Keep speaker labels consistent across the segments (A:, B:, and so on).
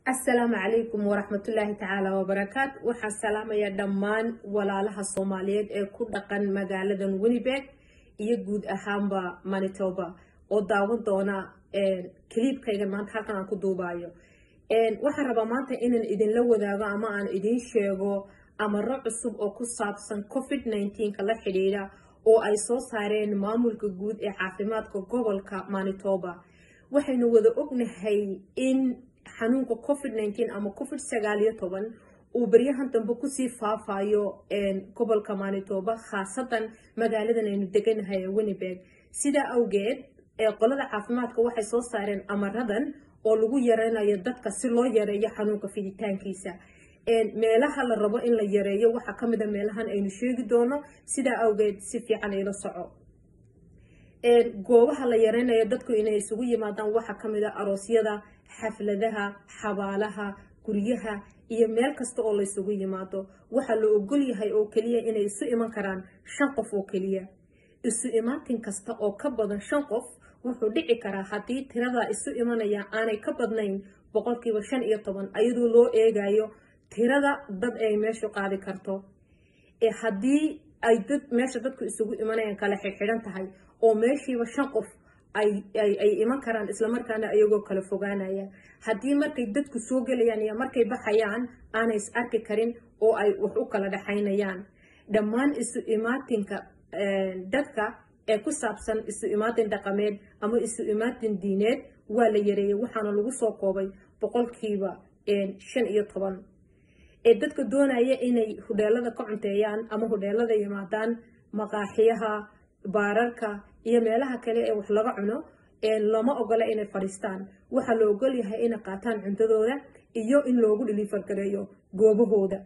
A: asalaamu calaykum waraxmatullaahi tacaala wabarakaat waxaan salaamayaa dhammaan walaalaha soomaaliyeed ee ku dhaqan magaaladan winnibeg iyo guud ahaanba manitoba oo daawan doona kaliibkaygan maanta halkan aan ku duubaayo waxaan rabaa maanta inaan idinla wadaago ama aan idiin sheego amaro cusub oo ku saabsan covid nka la xidhiidha oo ay soo saareen maamulka guud ee caafimaadka gobolka manitoba waxaynu wada ognahay in xanuunka covid ama covid sagaaliyo toban uu baryahan dambe kusii faafayo gobolka manitoba khaasatan magaaladan aynu deganahay ee winnibeg sidaa awgeed qolada caafimaadka waxay soo saareen amaradan oo lagu yareynayo dadka si loo yareeyo xanuunka fiditaankiisa meelaha la rabo in la yareeyo waxaa kamid a meelahan aynu sheegi doono sidaa awgeed si fiican ila soco goobaha la yareynayo dadku inay isugu yimaadaan waxaa kamid a aroosyada xafladaha xabaalaha guryaha iyo meel kasta oo laysugu yimaado waxaa la ogol yahay oo keliya inay isu iman karaan shan qof oo keliya isu imaatin kasta oo ka badan shan qof wuxuu dhici karaa haddii tirada isu imanaya aanay ka badnayn boqolkiiba shan iyo toban ayadoo loo eegayo tirada dad ay meeshu qaadi karto haddii ay dad meesha dadku isugu imanayaan kala xidxidhan tahay oo meeshiiba shan qof ay iman karaan islamarkaana iyagoo kala fogaanaya haddii markay dadku soo gelayaan iyo markay baxayaan aanay is arki karin oo ay wax u kala dhexaynayaan dhammaan isu imaatinka dadka ee ku saabsan isu imaatin dhaqameed ama isu imaatin diineed waa la yareeyay waxaana lagu soo koobay boqolkiiba shan iyo toban ee dadka doonaya inay hudheelada ka cunteeyaan ama hudheelada yimaadaan maqaaxiyaha baararka iyo meelaha kale ee wax laga cuno lama ogola inay fadhiistaan waxaa la ogol yahay inay qaataan cuntadooda iyo in loogu dhiliifargareeyo goobahooda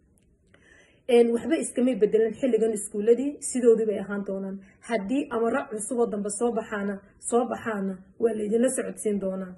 A: waxba iskamay bedelan xilligan iskuuladii sidoodii bay ahaan doonaan haddii amaro cusuboo dambe soo baxaana soo baxaana waa laydinla socodsiin doonaa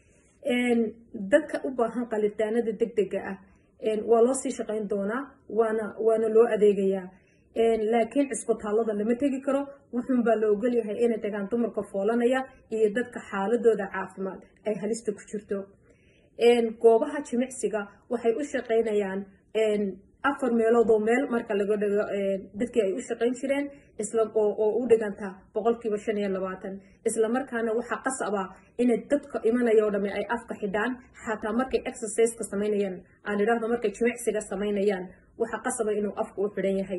A: dadka u baahan qalitaanada deg dega ah waa loo sii shaqayn doonaa waana waana loo adeegayaa laakiin cisbitaalada lama tegi karo wuxuunbaa la ogolyahay inay tagaan dumarka foolanaya iyo dadka xaaladooda caafimaad ay halista ku jirto goobaha jimicsiga waxay u shaqaynayaan afar meeloodoo meel marka laga dhigo dadkii ay u shaqayn jireen oo u dhiganta boqolkiiba shan iyo labaatan islamarkaana waxaa qasaba inay dadka imanaya o dhame ay afka xidhaan xataa markay exerciseka samaynayaan aan idhaahdo markay jimicsiga samaynayaan waxaa qasaba inuu afka u xidhan yahay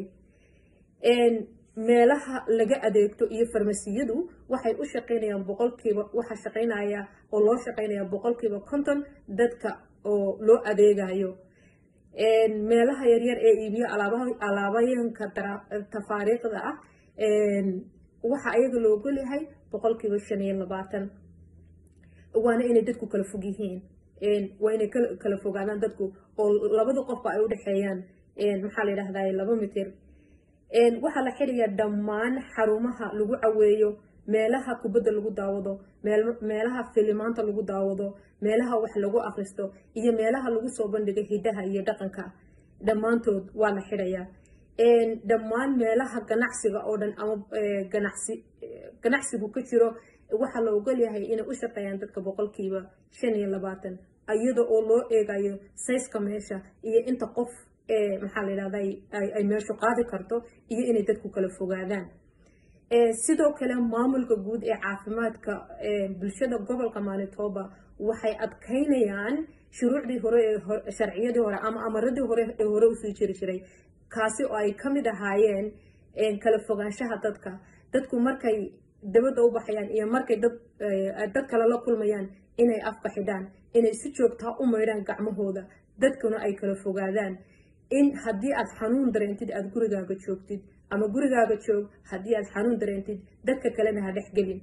A: meelaha laga adeegto iyo farmasiyadu waxay u shaqaynayaan boqolkiiba waxaa shaqaynaya oo loo shaqaynaya boqolkiiba konton dadka oo loo adeegayo meelaha yaryar ee iibiyo alaabayanka tafaariiqda ah waxaa ayaga la ogolyahay boqolkiiba shan iyo labaatan waana inay dadku kala fog yihiin waa inay kala fogaadaan dadku oo labada qofba ay udhexeeyaan maxaa la yidhahdaa laba mitir waxaa la xidhayaa dhammaan xarumaha lagu caweeyo meelaha kubadda lagu daawado meelaha filimaanta lagu daawado meelaha wax lagu akristo iyo meelaha lagu soo bandhigo hidaha iyo dhaqanka dhammaantood waa la xidhayaa dhammaan meelaha ganacsiga oo dhan ama ganacsigu ka jiro waxaa la ogolyahay inay u shaqeeyaan dadka boqolkiiba shan iyo labaatan iyada oo loo eegayo sayska meesha iyo inta qof maxaa la yidhahda ay meeshu qaadi karto iyo inay dadku kala fogaadaan sidoo kale maamulka guud ee caafimaadka bulshada gobolka manitoba waxay adkaynayaan shuruucdii hore ee sharciyadii hore ama amaradii hore ee hore usii jiri jiray kaasi oo ay kamid ahaayeen kala fogaanshaha dadka dadku markay dabadda u baxayaan iyo markay dad kale la kulmayaan inay afka xidhaan inay si joogtaa u maydhaan gacmahooda dadkuna ay kala fogaadaan in haddii aad xanuun dareentid aada gurigaaga joogtid ama gurigaaga joog haddii aad xanuun dareentid dadka kalena ha dhexgelin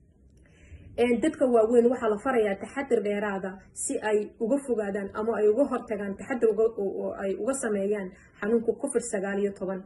A: dadka waaweyn waxaa la farayaa taxadir dheeraada si ay uga fogaadaan ama ay uga hortagaan taxadir ay uga sameeyaan xanuunka covid sagaal iyo toban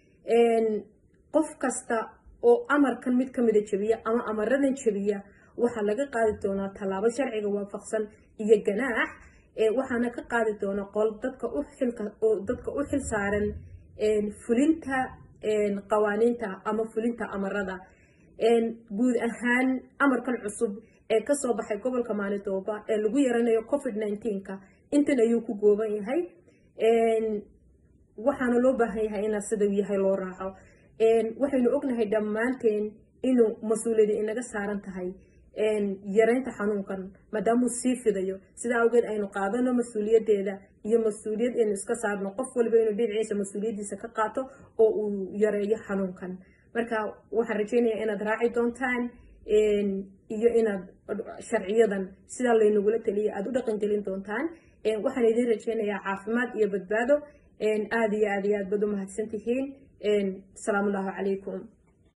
A: qof kasta oo amarkan mid kamida jebiya ama amaradan jebiya waxaa laga qaadi doonaa tallaabo sharciga waafaqsan iyo ganaax waxaana ka qaadi doona qol dadka dadka u xil saaran fulinta qawaaniinta ama fulinta amarada guud ahaan amarkan cusub ee kasoo baxay gobolka maanitooba ee lagu yaranayo covid nneteen-ka intan ayuu ku gooban yahay waxaana loo baahan yahay inaa sida yahay loo raaco waxaynu ognahay dhammaanteen inuu mas-uuliyadi inaga saaran tahay yareynta xanuunkan maadaamuu sii fidayo sidaa awgeed aynu qaadano mas-uuliyadeeda iyo mas-uuliyad aynu iska saarno qof waliba inuu dhinaciisa mas-uuliyadiisa ka qaato oo uu yareeyo xanuunkan marka waxaan rajeynayaa inaad raaci doontaan iyo inaad sharciyadan sidaa laynagula taliya aada u dhaqangelin doontaan waxaan idiin rajeynayaa caafimaad iyo badbaado aada iyo aad iyo aad baad u mahadsan tihiin asalaamu allahu calaykum